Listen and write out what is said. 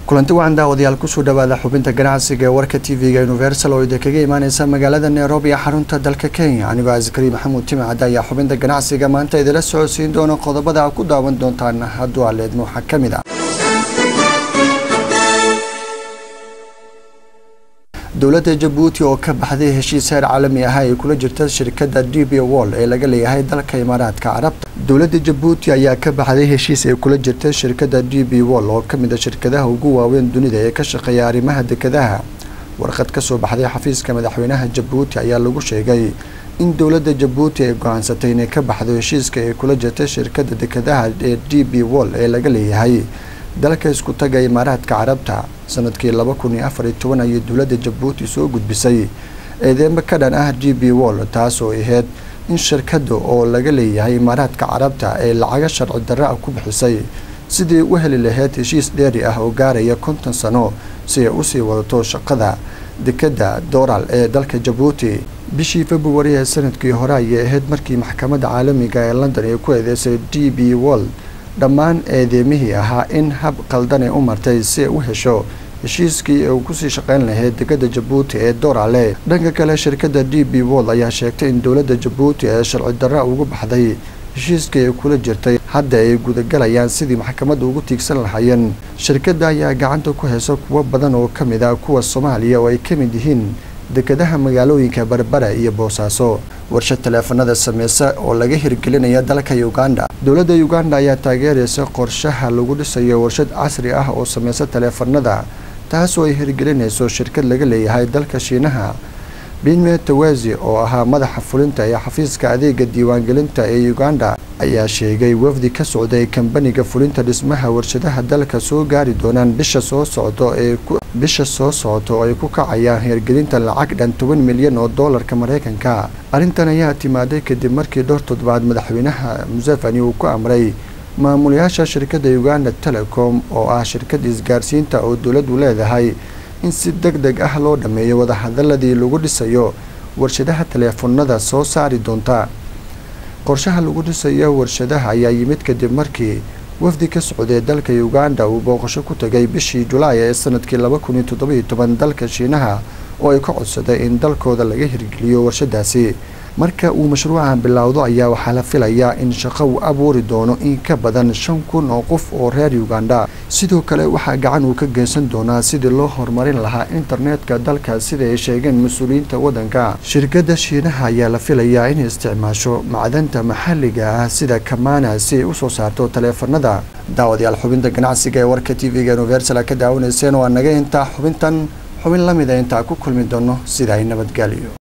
kulanti wacan daawadayaal kusoo dhawaada xubinta ganacsiga ee warka t v-ga universal oo idinkaga imaaneysa magaalada nairobi ee xarunta dalka kenya anigoo askari maxamuud timcad ayaa xubinta ganacsiga maanta idila socodsiin doona qodobada a ku daawan doontaan hadduu aleedmo waxaa ka mid ah dowladda jabuuti oo ka baxday heshiis heer caalami ah ay kula jirta shirkadda d b wall ee laga leeyahay dalka imaaraadka carabta dowladda jabuuti ayaa ka baxday heshiis ay kula jirta shirkadda d b wall oo kamid a shirkadaha ugu waaweyn dunida ee ka shaqeeya arrimaha dekadaha warqad kasoo baxday xafiiska madaxweynaha jabuuti ayaa lagu sheegay in dowladda jabuuti ay go-aansatay inay ka baxdo heshiiska ay kula jirta shirkadda dekadaha ee d b wall ee laga leeyahay dalka isku taga imaaraadka carabta sanadkii laba kun iyo afar iyo toban ayay dowladda jabuuti soo gudbisay eedeemo ka dhan ah d b wall taas oo ahayd in shirkadda oo laga leeyahay imaaraadka carabta ay lacaga sharci darro ah ku bixisay sidii u heli lahayd heshiis dheeri ah oo gaaraya konton sano si ay usii wadato shaqada dekadda dooral ee dalka jabuuti bishii februari ee sanadkii hore ayay ahayd markii maxkamadda caalamiga ee london ay ku eedeysay d b wall dhammaan eedeemihii ahaa in hab qaldanay u martay si ay u hesho heshiiskii uu kusii shaqeyn lahayd dekadda jabuuti ee doorale dhanka kale shirkadda d b wall ayaa sheegtay in dowladda jabuuti ee sharci darra ugu baxday heshiiskii ay kula jirtay hadda ay gudagalayaan sidii maxkamadda ugu tiigsan lahaayeen shirkadda ayaa gacanta ku heysa kuwo badan oo ka mid ah kuwa soomaaliya oo ay ka mid yihiin dekadaha magaalooyinka berbera iyo boosaaso warshad taleefanada sameysa oo laga hirgelinaya dalka uganda dowladda uganda ayaa taageeraysa qorshaha lagu dhisayo warshad casri ah oo sameysa taleefanada taasoo ay hirgelinayso shirkad laga leeyahay dalka shiinaha binme tawasi oo ahaa madaxa fulinta ee xafiiska adeega diiwaangelinta ee uganda ayaa sheegay wafdi ka socday kambaniga fulinta dhismaha warshadaha dalka soo gaari doonaan bisha soo socdo ee bisha soo socota oo ay ku kacayaan hirgelinta lacag dhan toban milyan oo doolarka mareykanka arrintan ayaa timaaday kadib markii dhowr toddobaad madaxweynaha museveni uu ku amray maamulayaasha shirkadda uganda telecom oo ah shirkad isgaarsiinta oo dowladdu leedahay in si deg deg ah loo dhammeeyo wadahadaladii lagu dhisayo warshadaha taleefanada soo saari doonta qorshaha lagu dhisayo warshadaha ayaa yimid kadib markii wafdi ka socday dalka uganda uu booqasho ku tagay bishii julaay ee sanadkii laba kun iyo toddobiyo toban dalka shiinaha oo ay ka codsaday in dalkooda laga hirgeliyo warshadaasi marka uu mashruucan bilowdo ayaa waxaa la filayaa in shaqo uu abuuri doono in ka badan shan kun oo qof oo reer uganda sidoo kale waxaa gacan uu ka geysan doonaa sidii loo horumarin lahaa internetka dalka sida ay sheegeen mas-uuliyiinta waddanka shirkadda shiinaha ayaa la filayaa inay isticmaasho macdanta maxalliga ah sida kamana si ay usoo saarto taleefanada daawadayaal xubinta ganacsiga ee warka t v-ga universal ka daawanayseen waa naga intaa xubintan xubin lamida intaa ku kulmi doono sida ay nabadgelyo